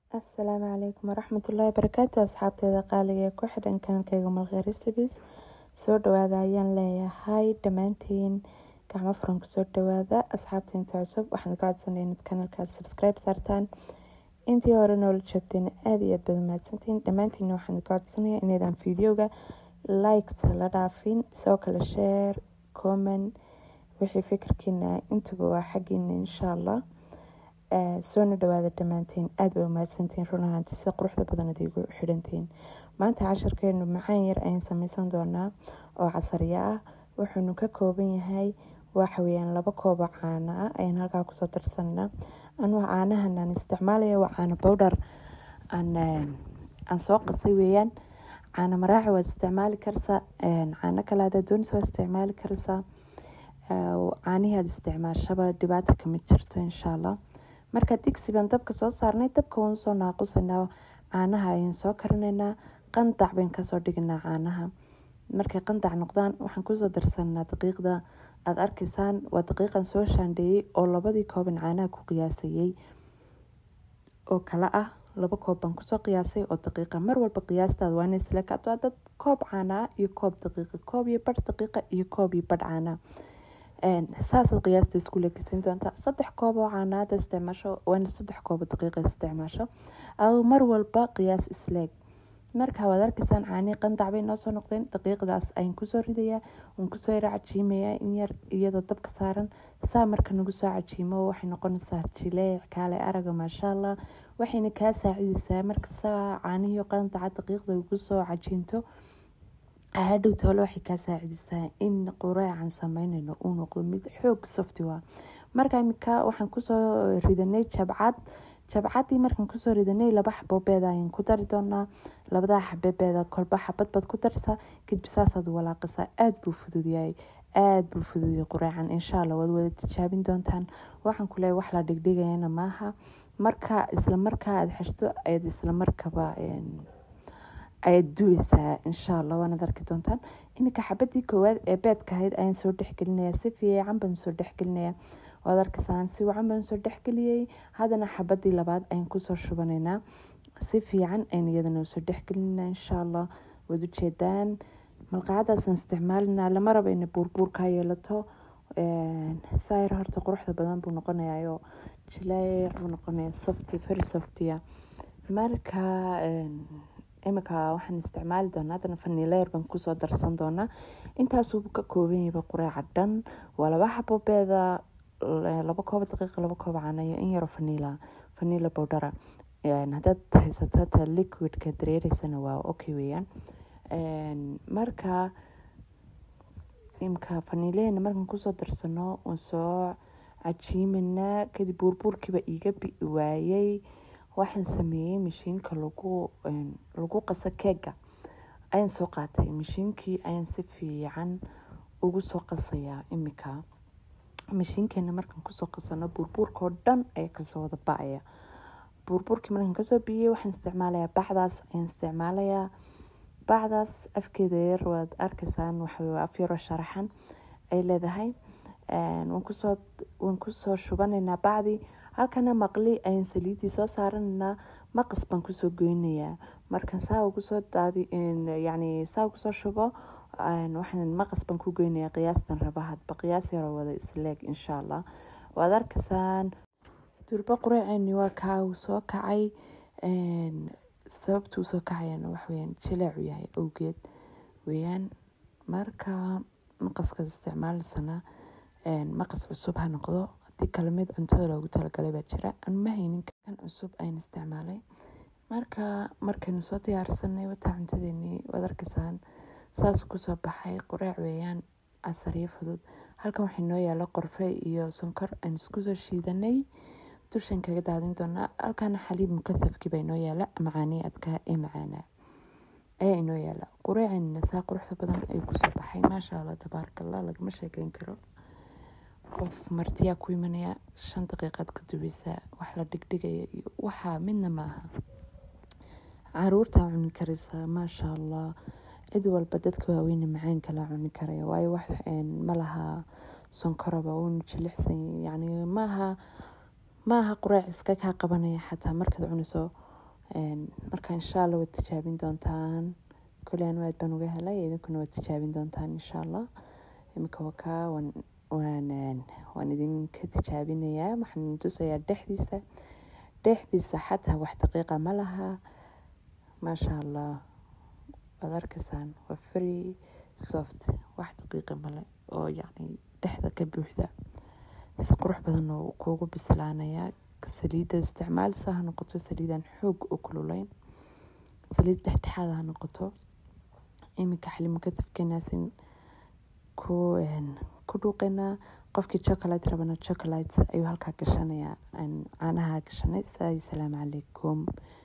asalaamu calaykum waraxmatullaahi barakaatu asxaabteeda qaaliga ee ku xidhan kanankayga malqey recipes soo dhawaada ayaan leeyahay dhammaantiin gacmo furan kusoo dhawaada asxaabta inta cusub waxaan ka codsanaya inaad kanalkaas subscribe saartaan intii hore noola joogteena aada iyo aad baad mahadsantiin dhammaantiina waxaan ka codsanaya inaydaan videoga likes la dhaafin sidoo kale share comment wixii fikirkiina intuba waa xaggiina insha allah soona dhawaada dhammaantiin aada bay umahadsantiin run ahaantii sida quruxda badan ad igu xidhantiin maanta casharkeenu macaan yar ayaan sameysan doonaa oo casariyo ah wuxuunu ka kooban yahay waxaweyaan laba koobo caano ah ayaan halkaa kusoo darsanaa anuu caanahan aan isticmaalaya waa caano bowdhar aan soo qasay weeyaan caano maraaci waad isticmaali karsaa caano kale hadaad doonaysa waad isticmaali karsaa caanihii aad isticmaashaba dhibaata kama jirto insha allah marka digsi baan dabka soo saarnay dabka waan soo naaqusanaa caanaha ayaan soo karinaynaa qandac bayn kasoo dhiganaa caanaha markay qandac noqdaan waxaan kusoo darsanaa daqiiqda aada arkaysaan waa daqiiqan soo shaandheeyey oo labadii kooban caanaha ku qiyaasayey oo kale ah laba koob baan kusoo qiyaasay oo daqiiqa mar walba qiyaastaada waa inay isla kacdo dad koob caana ah iyo koob daqiiqa koob iyo badh daqiiqa iyo koob iyo badh caana saasaad qiyaasta isku leekeysan doontaa saddex koob oo caanaada isticmaasho waana saddex koobo daqiiqa isticmaasho aduu mar walba qiyaas isleeg marka waad arkaysaan caanii qandac bay noo soo noqdeen daqiiqdaas ayaan kusoo ridayaa waan kusoo yara cajiimayaa in yar iyadoo dabka saaran saa marka nagu soo cajiimo waxay noqonaysaa jileec kaale araga maasha allah waxayna kaa saacideysaa marka saa caanihii qandaca daqiiqda ugu soo cajiinto hadhow toole waxay kaa saacideysaa in qureecan sameynayno uu noqdo mid xoog softiwa marka imika waxaan kusoo ridanay jabcad jabcadii markaan kusoo ridanay laba xabobeeda ayaan ku dari doonaa labadaa xababeeda kolba xabad baad ku darsaa kadib saasaad walaaqisaa aada buu fududyahay aada buu fududyahay qureecan insha allah waad wada tijaabin doontaan waxaan ku leeyahay wax la dhigdhigayana maaha marka isla markaa aada xeshto ayaad isla markaba ayaad duweysaa insha allah waanaad arki doontaan iminka xabadii koowaad ee beedka ahayd ayaan soo dhexgelinaya si fiican baan soo dhexgelinaya waad arkaysaan si wacan baan soo dhexgeliyey haddana xabadii labaad ayaan kusoo shubanaynaa si fiican ayn iyadana usoo dhexgelinaa insha allah waad ujeedaan malqacadaasaan isticmaalinaa lama raba ina buurbuurkaa yeelato saayar horta quruxda badan buu noqonayayo jileec buu noqonaya softy very softia marka iminka waxaan isticmaali doonaa haddana faniileer baan kusoo darsan doonaa intaasuu ka kooban yahayba qureeca dhan waa laba xabobeeda laba kooba daqiiqa laba kooba caana iyo in yaro faniila faniila bowdhara haddaad haysato ta liquidka dareereysana waa okay weeyaan marka imka faniileena markaan kusoo darsano waan soo cajiimanaa kadib buurbuurkiiba iiga bi waayey waxaan sameeyey mashiinka lagu lagu qaso keega ayaan soo qaatay mashiinkii ayaan si fiican ugu soo qasayaa imika mashiinkeena markaan kusoo qasano buurbuurka oo dhan ayaa kasoo wada ba-aya buurbuurkii markaan kasoo biyey waxaan isticmaalayaa bacdaas ayaan isticmaalayaa bacdaas afkeeda yar waad arkaysaan waxaa af yaroo sharaxan ay leedahay waan kusoo waan kusoo shubanaynaa bacdii halkana maqli ayaan saliidii soo saaranaynaa maqas baan kusoo goynayaa markaan saa ugu soo daadi yacni saa ugu soo shubo waxaan maqas baan ku goynayaa qiyaastan raba hadba qiyaas yaroo wada isleeg insha allah waad arkaysaan durbo qureeceeni waa kaa uu soo kacay sababtuu soo kacayana waxweyaan jileecu yahay awgeed weeyaan marka maqaskaad isticmaalaysana maqas cusub ha noqdo hadii kale mid cuntada loogu talagalay baa jira anma haynin kan cusub ayaan isticmaalay marka markaynu soo diyaarsanay wataa cuntadeenii waad arkaysaan saas kusoo baxay qureec weeyaan casariyo fudud halkan waxay noo yaala qorfe iyo sonkor aan iskusoo shiidanay dushan kaga daadin doonaa halkana xaliib mukasafkii baa inoo yaala macaanii adkaa ee macaanaa ayaa inoo yaala qureecanina saa quruxda badan ayuu kusoo baxay maasha allah tabaaraka allah lagama sheekeyn karo qof martiyaa ku imanaya shan daqiiqaad ku dubaysaa wax la dhigdhigaya iyo waxaa midna maaha caruurtaa cuni karaysaa maasha allah cid walba dadka waaweyne macaanka la cuni karaya waayo wax malaha sonkoraba uuna jilicsan yacni maaha maaha qureec iska kaa qabanaya xataa markaad cunayso marka insha allah waad tijaabin doontaan kole anu aad baan uga helay idinkuna waad tijaabin doontaan insha allah imika wakaa waan waan waan idinka tijaabinayaa waxaan tusayaa dhexdiisa dhexdiisa xataa wax daqiiqa ma laha maasha allah waad arkaysaan waa free soft wax daqiiqa male oo yacni dhexda ka buuxda si qurux badan oo kuugu bislaanayaa saliidda isticmaalisa ha noqoto saliidaan xoog u kululayn saliid dhexdhexaada ha noqoto iminka xalimugadafkeenaasin ku ku dhuuqaynaa qofkii chocolate rabana chocolate ayuu halkaa gashanayaa caanaha gashanay salaamu calaykum